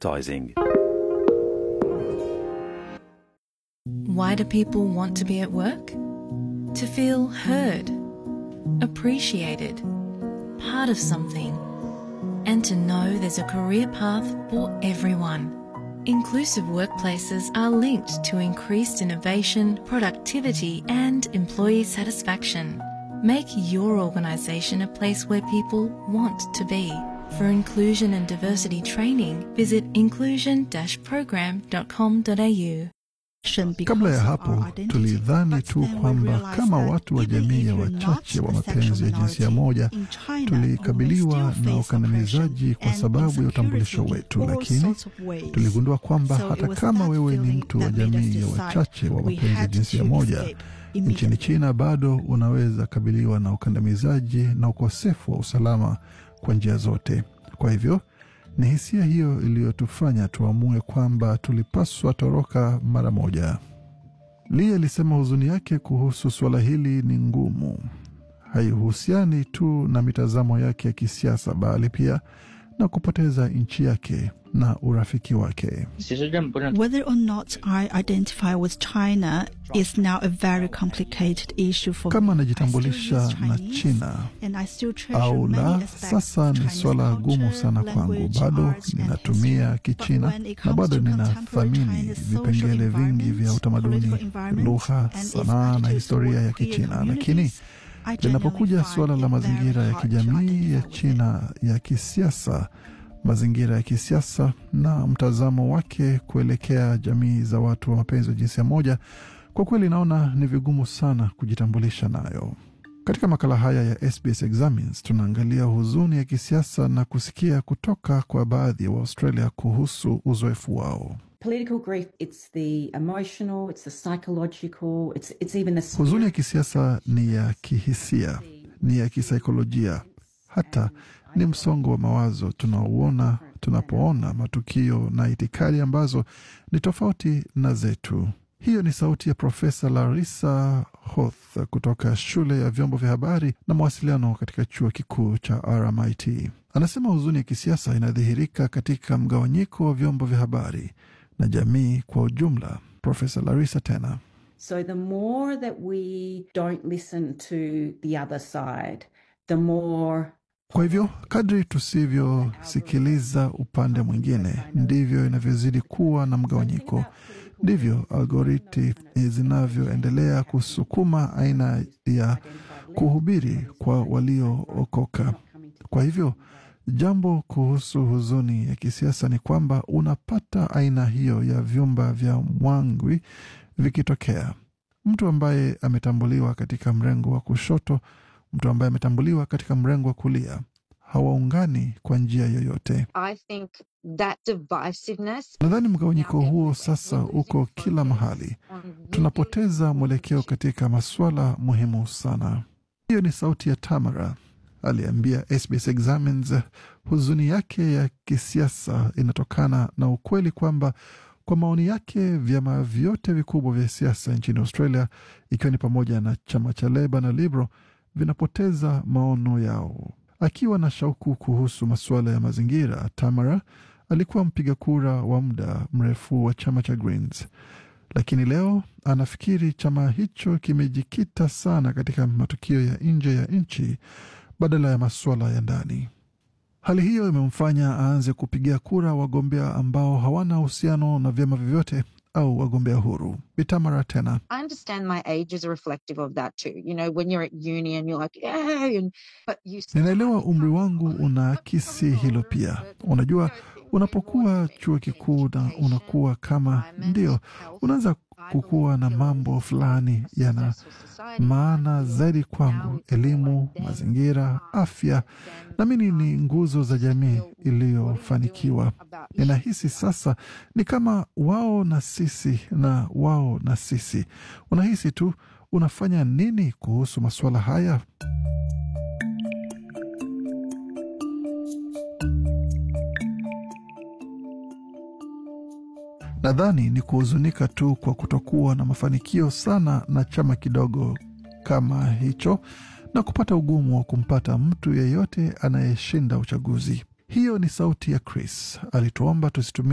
advertising. Why do people want to be at work? To feel heard, appreciated, part of something, and to know there's a career path for everyone. Inclusive workplaces are linked to increased innovation, productivity, and employee satisfaction. Make your organisation a place where people want to be. For inclusion and diversity training, visit inclusion-program.com.au. Kabla ya hapo tulidhani tu kwamba kama watu wa jamii ya wachache wa mapenzi ya jinsia moja tulikabiliwa na ukandamizaji kwa sababu ya utambulisho wetu, lakini tuligundua kwamba hata kama wewe ni mtu wa jamii ya wachache wa mapenzi ya jinsia moja nchini China, bado unaweza kabiliwa na ukandamizaji na ukosefu wa usalama kwa njia zote. Kwa hivyo ni hisia hiyo iliyotufanya tuamue kwamba tulipaswa toroka mara moja. Lee alisema huzuni yake kuhusu suala hili ni ngumu, haihusiani tu na mitazamo yake ya kisiasa, bali pia na kupoteza nchi yake na urafiki wake. Whether or not I identify with China is now a very complicated issue for Kama me. anajitambulisha I still na use China and I still treasure au many la, aspects sasa of ni Chinese swala gumu culture, sana kwangu. language, Bado arts and ninatumia history. Kichina But when it na comes bado to contemporary ninathamini China's social vipengele vingi vya environment, utamaduni, political environment, lugha, and its sanaa na attitudes historia ya toward queer Kichina, lakini communities, I linapokuja genuinely suala find la it very mazingira ya hard to kijamii ya identify with it. China ya kisiasa, mazingira ya kisiasa na mtazamo wake kuelekea jamii za watu wa mapenzi wa jinsia moja, kwa kweli naona ni vigumu sana kujitambulisha nayo. Katika makala haya ya SBS Examines tunaangalia huzuni ya kisiasa na kusikia kutoka kwa baadhi ya wa Australia kuhusu uzoefu wao. Political grief, it's the emotional, it's the psychological, it's, it's even the Huzuni ya kisiasa ni ya kihisia, ni ya kisaikolojia, hata ni msongo wa mawazo tunaouona tunapoona matukio na itikadi ambazo ni tofauti na zetu. Hiyo ni sauti ya Profesa Larissa Hoth kutoka shule ya vyombo vya habari na mawasiliano katika chuo kikuu cha RMIT. Anasema huzuni ya kisiasa inadhihirika katika mgawanyiko wa vyombo vya habari na jamii kwa ujumla. Profesa Larissa tena So the more that we don't listen to the other side, the more Kwa hivyo kadri tusivyosikiliza upande mwingine, ndivyo inavyozidi kuwa na mgawanyiko, ndivyo algoriti zinavyoendelea kusukuma aina ya kuhubiri kwa waliookoka. Kwa hivyo jambo kuhusu huzuni ya kisiasa ni kwamba unapata aina hiyo ya vyumba vya mwangwi vikitokea. Mtu ambaye ametambuliwa katika mrengo wa kushoto, mtu ambaye ametambuliwa katika mrengo wa kulia hawaungani kwa njia yoyote. I think that divisiveness Nadhani mgawanyiko huo sasa uko kila mahali. Tunapoteza mwelekeo katika masuala muhimu sana. Hiyo ni sauti ya Tamara aliambia SBS Examines. Huzuni yake ya kisiasa inatokana na ukweli kwamba kwa maoni yake vyama vyote vikubwa vya siasa nchini Australia, ikiwa ni pamoja na chama cha Leba na Liberal, vinapoteza maono yao. Akiwa na shauku kuhusu masuala ya mazingira, Tamara alikuwa mpiga kura wa muda mrefu wa chama cha Greens, lakini leo anafikiri chama hicho kimejikita sana katika matukio ya nje ya nchi badala ya masuala ya ndani. Hali hiyo imemfanya aanze kupigia kura wagombea ambao hawana uhusiano na vyama vyovyote au wagombea huru. Bitamara tena I understand my age is reflective of that too. You know, when you're at uni and you're like, yeah, and, but you Ninaelewa umri wangu unaakisi hilo pia. Unajua, unapokuwa chuo kikuu na unakuwa kama ndio, unaanza kukuwa na mambo fulani yana maana zaidi kwangu: elimu, mazingira, afya, naamini ni nguzo za jamii iliyofanikiwa. Ninahisi sasa ni kama wao na sisi na wao na sisi. Unahisi tu unafanya nini kuhusu masuala haya? Nadhani ni kuhuzunika tu kwa kutokuwa na mafanikio sana na chama kidogo kama hicho na kupata ugumu wa kumpata mtu yeyote anayeshinda uchaguzi. Hiyo ni sauti ya Chris. Alituomba tusitumie